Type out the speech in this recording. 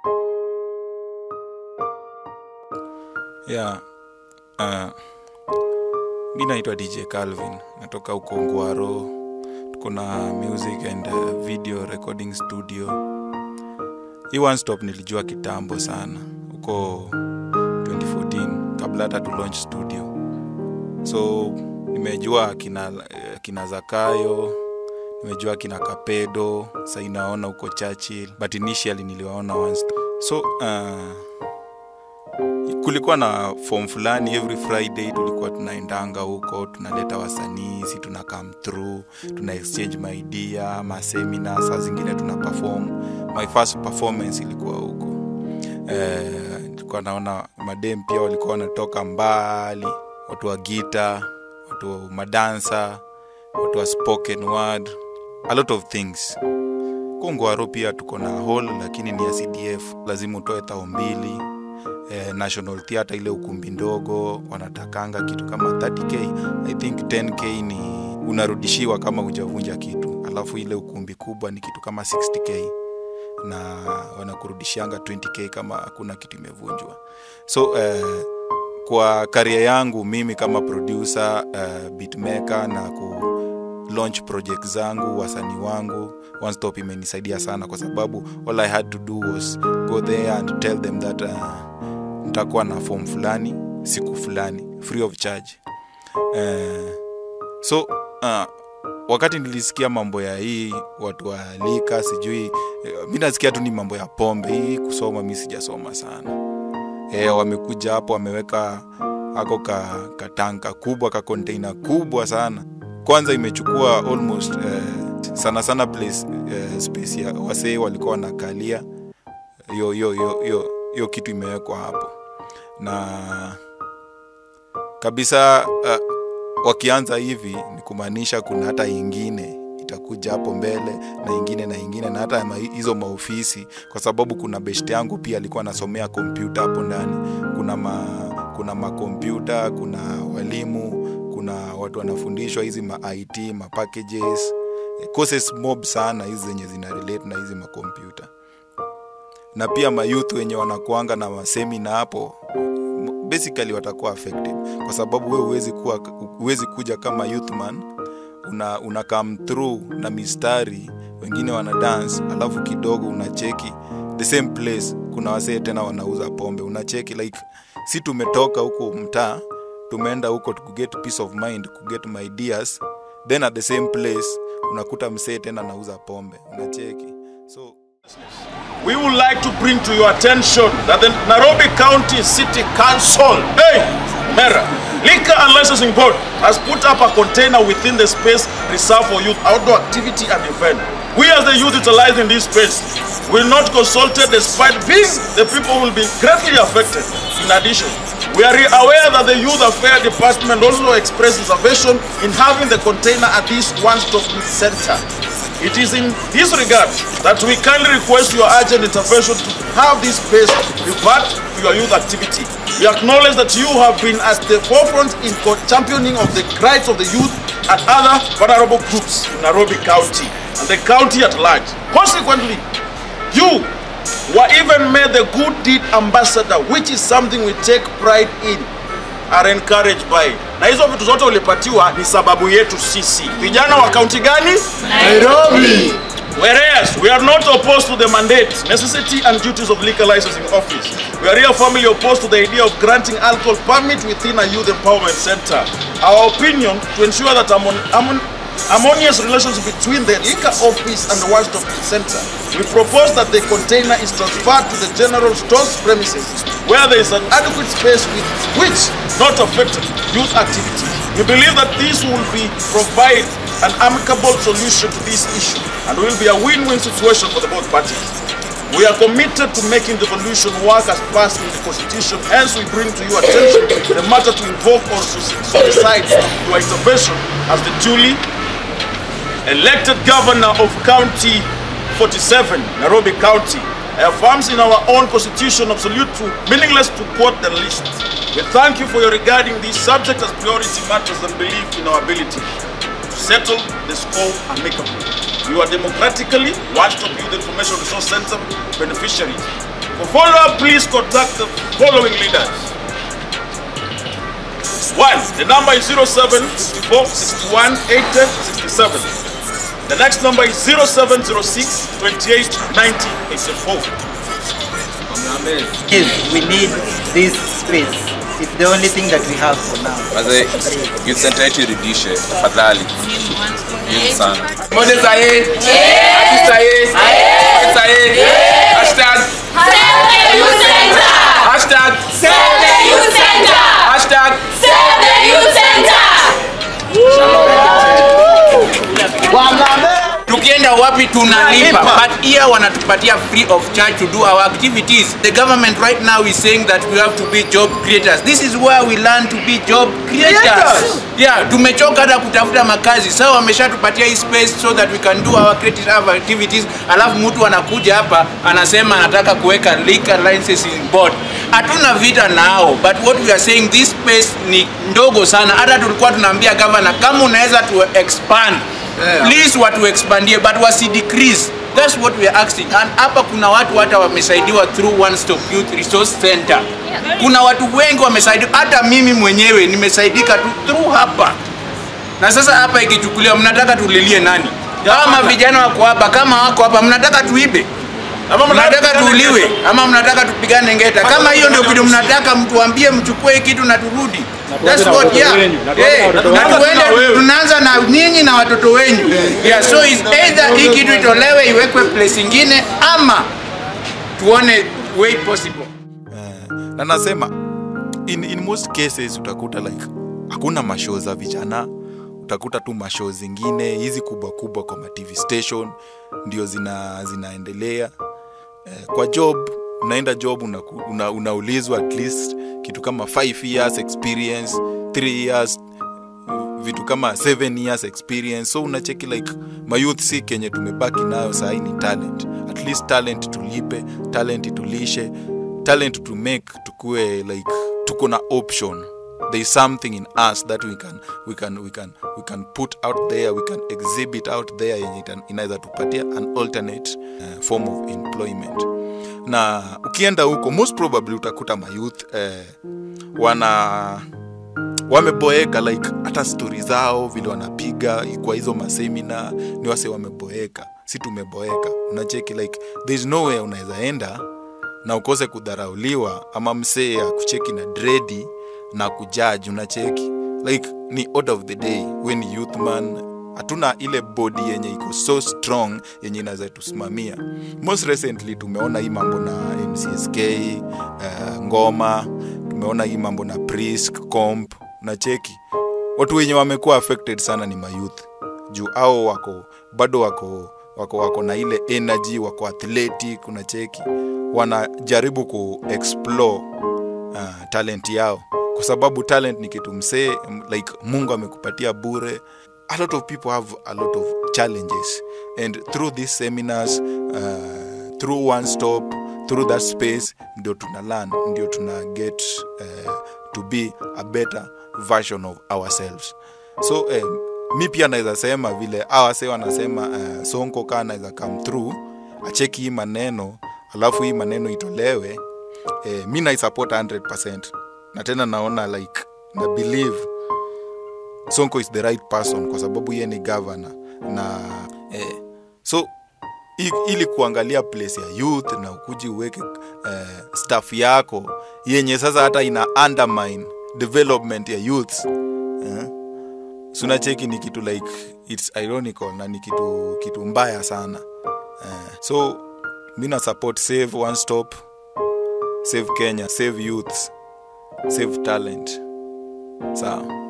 yeah. uh, mi naitwa dj calvin natoka huko ngwaro tuko na music and uh, video recording studio hii one stop nilijua kitambo sana huko 2014 kabla hata tu launch studio so nimejua kina, eh, kina zakayo nimejua kina kapedo sai naona huko churchill but initially niliwaona one stop so uh, kulikuwa na form fulani every friday tulikuwa tunaendanga huko tunaleta wasanii si tuna come through tuna exchange maidia masemina saa zingine tuna perform my first performance ilikuwa huko eh, nilikuwa naona madem pia walikuwa wanatoka mbali watu wa gita watu wa madansa watu wa spoken word a lot of things kongwaro pia tuko na hall lakini ni ya cdf lazima utoe tao mbili eh, national theatre ile ukumbi ndogo wanatakanga kitu kama 30k i think 10k ni unarudishiwa kama hujavunja kitu alafu ile ukumbi kubwa ni kitu kama 60k na wanakurudishianga 20k kama hakuna kitu imevunjwa so eh, kwa karia yangu mimi kama producer uh, beatmaker na ku launch project zangu wasanii wangu one stop imenisaidia sana kwa sababu all i had to do was go there and tell them that uh, nitakuwa na form fulani siku fulani free of charge uh, so uh, wakati nilisikia mambo ya hii watu waalika sijui eh, mi nasikia tu ni mambo ya pombe hii kusoma mi sijasoma sana e, wamekuja hapo wameweka ako ka katanka kubwa ka container kubwa sana kwanza imechukua almost eh, sana sana place eh, space ya wasee walikuwa wanakalia hiyo hiyo hiyo hiyo hiyo kitu imewekwa hapo na kabisa uh, wakianza hivi ni kumaanisha kuna hata ingine itakuja hapo mbele na ingine na ingine na hata ma- hizo maofisi kwa sababu kuna best yangu pia alikuwa anasomea kompyuta hapo ndani kuna ma, kuna makompyuta kuna walimu kuna watu wanafundishwa hizi ma it ma packages eh, courses mob sana hizi zenye zina relate na hizi makompyuta na pia mayouth wenye wanakuanga na masemina hapo m- basically watakuwa affected kwa sababu we huwezi kuwa huwezi kuja kama youth man una, una come through na mistari wengine wana dance alafu kidogo unacheki the same place kuna wasee tena wanauza pombe unacheki like si tumetoka huko mtaa tumeenda huko to get peace of mind kuget my ideas then at the same place unakuta msee tena anauza pombe unacheki so We would like to bring to your attention that the Nairobi County City Council, hey, Mera, Liquor and Licensing Board has put up a container within the space reserved for youth outdoor activity and event. We as the youth utilizing this space will not consulted despite being the people will be greatly affected. In addition, we are aware that the Youth Affairs Department also expressed reservation in having the container at this one-stop youth center. It is in this regard that we kindly request your urgent intervention to have this space revert to your youth activity. We acknowledge that you have been at the forefront in co- championing of the rights of the youth and other vulnerable groups in Nairobi County and the county at large. Consequently, you were even made the good deed ambassador, which is something we take pride in are encouraged by. Na hizo vitu zote ulipatiwa ni sababu yetu sisi. Vijana wa kaunti gani? Nairobi. Whereas we are not opposed to the mandate, necessity, and duties of liquor licensing office. We are here firmly opposed to the idea of granting alcohol permit within a youth empowerment center. Our opinion to ensure that harmon- harmon- harmonious relations between the liquor office and the one-stop center. We propose that the container is transferred to the general stores premises where there is an adequate space with which not affect youth activities. We believe that this will be provide an amicable solution to this issue and will be a win-win situation for the both parties. We are committed to making the devolution work as passed in the Constitution. Hence, we bring to your attention the matter to invoke or solicit your intervention as the duly elected governor of County 47, Nairobi County, affirms in our own constitution absolute to meaningless to quote the list. We thank you for your regarding these subjects as priority matters and believe in our ability to settle the score amicably. You are democratically one-stop youth information resource center beneficiaries. For follow-up, please contact the following leaders. One, the number is 0764 61 80 67. The next number is 0706 28 90 84. Yes, we need this space. It's the only thing that we have for now. Wazee, youth center yetu irudishe tafadhali. Youth sana. Moja sahi. Ati sahi. Ati sahi. Hashtag. Hashtag. Hashtag. tukienda wapi tunalipa but here wanatupatia free of charge to do our activities the government right now is saying that we have to be job creators this is where we learn to be job creators yeah tumechoka hata kutafuta makazi sasa wameshatupatia hii space so that we can do our creative activities alafu mtu anakuja hapa anasema anataka kuweka liquor licensing board hatuna vita nao but what we are saying this space ni ndogo sana hata tulikuwa tunaambia governor kama unaweza tu expand please watu expandie but wasi decrease that's what we are asking and hapa kuna watu hata wamesaidiwa through one stop youth resource center kuna watu wengi wamesaidiwa hata mimi mwenyewe nimesaidika tu through hapa na sasa hapa ikichukuliwa mnataka tulilie nani kama vijana wako hapa kama wako hapa mnataka tuibe Ama mnataka tuuliwe ama mnataka tupigane ngeta kama hiyo ndio kitu mnataka mtuambie mchukue hii kitu na turudi That's what, yeah. Eh, na tuende tunaanza na nyinyi na watoto wenyu yeah, so is either hii kitu itolewe iwekwe place ingine ama tuone way possible Eh, na nasema in, in most cases utakuta like hakuna mashow za vijana utakuta tu mashow zingine hizi kubwa kubwa kwa ma tv station ndio zina zinaendelea eh, kwa job unaenda job unaku- una, unaulizwa at least kitu kama 5 years experience 3 years vitu kama 7 years experience so unacheki like mayouth si kenye tumebaki nayo sahii ni talent at least talent tulipe talent tulishe talent to make tukue like tuko na option there is something in us that we can, we can, we can, we can put out there we can exhibit out there yenye ita- inaweza tupatia an alternate uh, form of employment na ukienda huko most probably utakuta mayouth eh, wana wameboeka like hata stori zao vile wanapiga kwa hizo masemina ni wase wameboeka si tumeboeka unacheki like thereis nowhere unaweza enda na ukose kudharauliwa ama msee akucheki na dredi na kujaji unacheki like ni order of the day we ni youth man hatuna ile body yenye iko so strong yenye inaweza tusimamia most recently tumeona hii mambo na mcsk uh, ngoma tumeona hii mambo na prisk comp na cheki watu wenye wamekuwa affected sana ni mayouth juu au wako bado wako wako wako na ile energy wako athletic una cheki wanajaribu ku explore uh, talent yao kwa sababu talent ni kitu msee m- like mungu amekupatia bure a lot of people have a lot of challenges and through these seminars uh, through one stop through that space ndio tuna learn ndio tuna get uh, to be a better version of ourselves so eh, mi pia naweza sema vile awase wanasema uh, sonko kaa naweza come through acheki hii maneno alafu hii maneno itolewe eh, mi naisupport 100 na tena naona like na believe sonko is the right person kwa sababu yeye ni governor na eh, so i- ili kuangalia place ya youth na ukuji uweke eh, staff yako yenye sasa hata ina undermine development ya youth eh, sunacheki ni kitu like its ironical na ni kitu kitu mbaya sana eh, so mi na support save one stop save kenya save youths save talent sawa